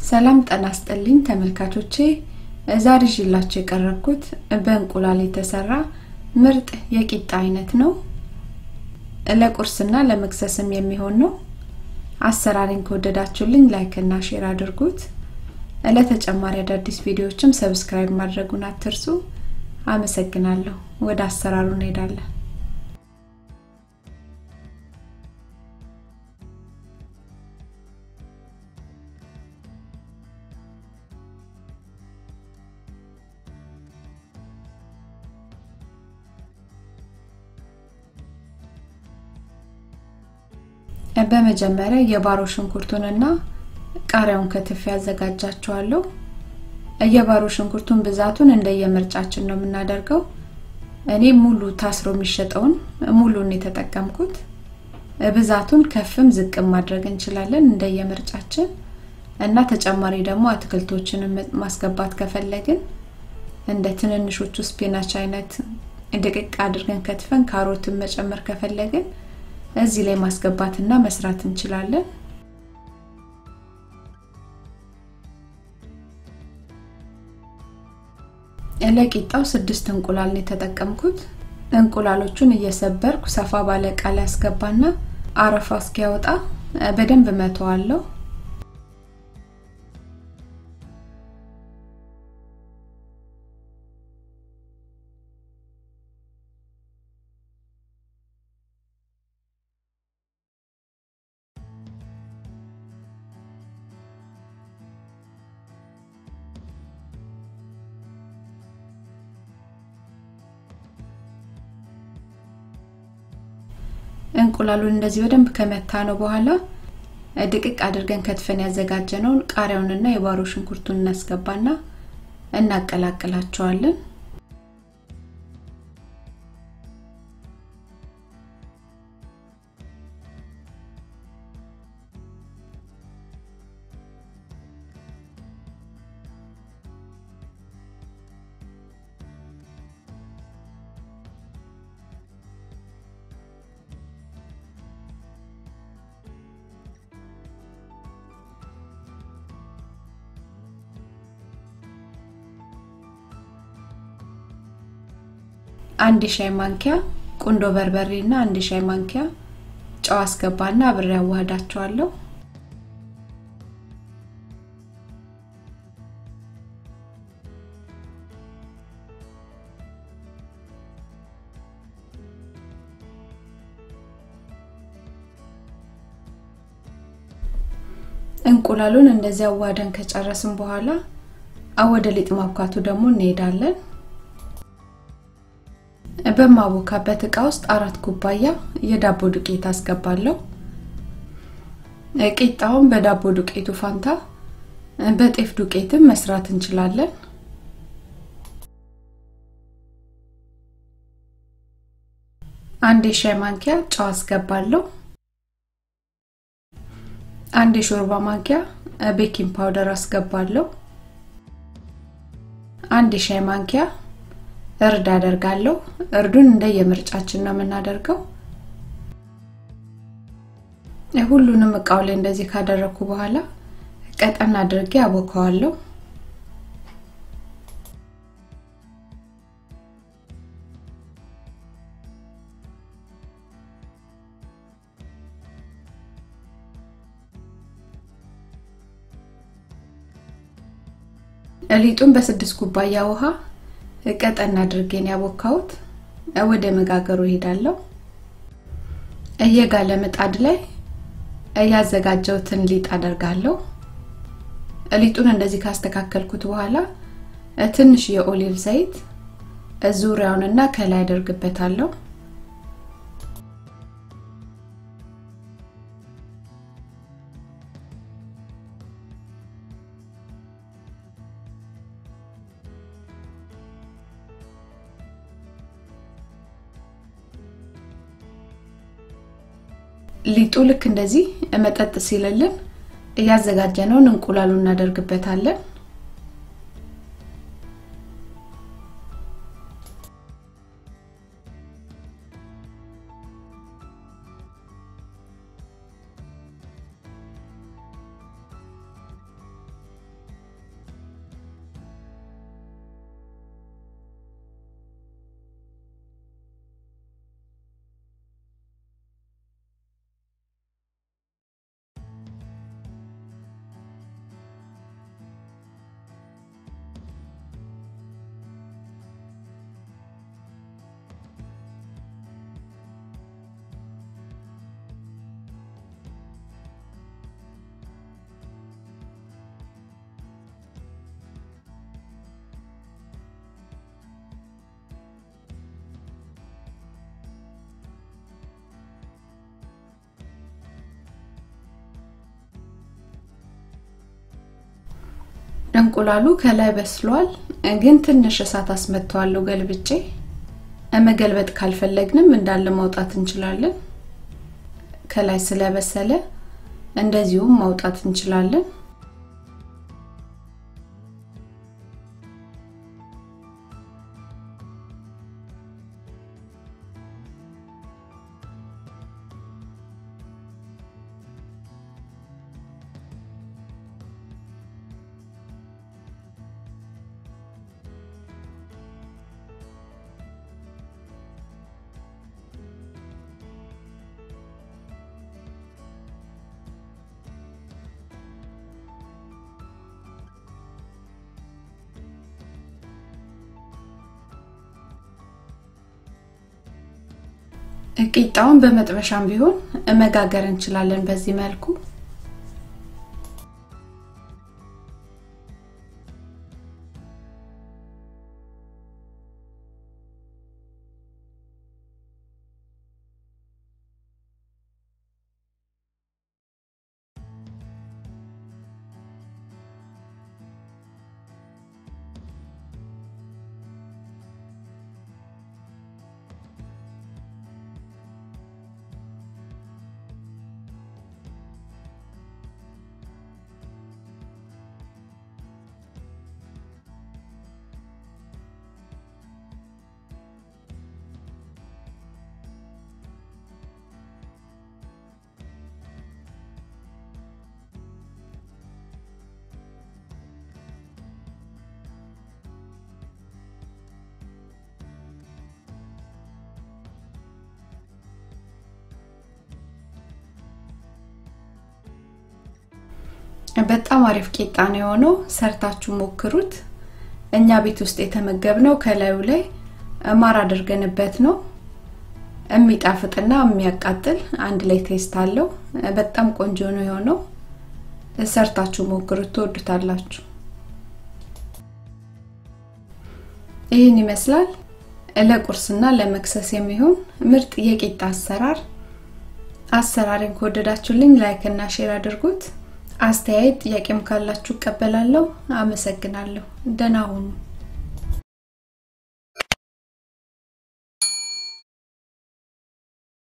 ሰላም ጠና አስጠልኝ ተመልካቾቼ ዛሬ ይዤላችሁ የቀረብኩት በእንቁላል የተሰራ ምርጥ የቂጣ አይነት ነው። ለቁርስና ለመክሰስም የሚሆን ነው። አሰራሬን ከወደዳችሁልኝ ላይክ እና ሼር አድርጉት። ለተጨማሪ አዳዲስ ቪዲዮዎችም ሰብስክራይብ ማድረጉን አትርሱ። አመሰግናለሁ። ወደ አሰራሩ እንሄዳለን። በመጀመሪያ የባሮ ሽንኩርቱንና ቃሪያውን ከትፌ ያዘጋጃቸዋለሁ። የባሮ ሽንኩርቱን ብዛቱን እንደየምርጫችን ነው የምናደርገው። እኔ ሙሉ ታስሮ የሚሸጠውን ሙሉን የተጠቀምኩት። ብዛቱን ከፍም ዝቅም ማድረግ እንችላለን እንደየምርጫችን እና ተጨማሪ ደግሞ አትክልቶችን ማስገባት ከፈለግን እንደ ትንንሾቹ ስፒናች አይነት ድቅቅ አድርገን ከትፈን ካሮትን መጨመር ከፈለግን እዚህ ላይ ማስገባትና መስራት እንችላለን። ለቂጣው ስድስት እንቁላል ነው የተጠቀምኩት። እንቁላሎቹን እየሰበርኩ ሰፋ ባለ እቃ ላይ አስገባና አረፋ እስኪያወጣ በደንብ መተዋለሁ። እንቁላሉን እንደዚህ በደንብ ከመታ ነው በኋላ ድቅቅ አድርገን ከትፈን ያዘጋጀነውን ቃሪያውንና የባሮ ሽንኩርቱን እናስገባና እናቀላቅላቸዋለን። አንድ ሻይ ማንኪያ ቁንዶ በርበሬ እና አንድ ሻይ ማንኪያ ጨው አስገባና አብሬ አዋህዳቸዋለሁ። እንቁላሉን እንደዚህ አዋህደን ከጨረስን በኋላ ወደ ሊጥ ማብካቱ ደግሞ እንሄዳለን። በማቦካበት እቃ ውስጥ አራት ኩባያ የዳቦ ዱቄት አስገባለሁ። ቂጣውን በዳቦ ዱቄቱ ፋንታ በጤፍ ዱቄትም መስራት እንችላለን። አንድ የሻይ ማንኪያ ጨው አስገባለሁ። አንድ የሾርባ ማንኪያ ቤኪንግ ፓውደር አስገባለሁ። አንድ የሻይ ማንኪያ እርድ አደርጋለሁ። እርዱን እንደየምርጫችን ነው የምናደርገው። ሁሉንም እቃው ላይ እንደዚህ ካደረኩ በኋላ ቀጠን አድርጌ አቦካዋለሁ። ሊጡን በስድስት ኩባያ ውሃ ቀጠን አድርጌን ያቦካሁት ወደ መጋገሩ እሄዳለሁ። እየጋለ ምጣድ ላይ ያዘጋጀሁትን ሊጥ አደርጋለሁ። ሊጡን እንደዚህ ካስተካከልኩት በኋላ ትንሽ የኦሊቭ ዘይት ዙሪያውንና ከላይ አደርግበታለሁ። ሊጡ ልክ እንደዚህ መጠጥ ሲልልን እያዘጋጀነውን እንቁላሉ እናደርግበታለን። እንቁላሉ ከላይ በስሏል፣ ግን ትንሽ እሳት አስመጥተዋለሁ ገልብጬ። መገልበጥ ካልፈለግንም እንዳለ ማውጣት እንችላለን። ከላይ ስለበሰለ እንደዚሁም ማውጣት እንችላለን። ቂጣውን በመጥበሻም ቢሆን መጋገር እንችላለን በዚህ መልኩ። በጣም አሪፍ ቂጣ ነው የሆነው። ሰርታችሁ ሞክሩት። እኛ ቤት ውስጥ የተመገብነው ከላዩ ላይ ማር አድርገንበት ነው። የሚጣፍጥና የሚያቃጥል አንድ ላይ ቴስት አለው። በጣም ቆንጆ ነው የሆነው። ሰርታችሁ ሞክሩት፣ ትወዱታላችሁ። ይህን ይመስላል ለቁርስና ለመክሰስ የሚሆን ምርጥ የቂጣ አሰራር። አሰራሬን ከወደዳችሁልኝ ላይክ እና ሼር አድርጉት። አስተያየት ጥያቄም ካላችሁ እቀበላለሁ። አመሰግናለሁ። ደህና ሁኑ።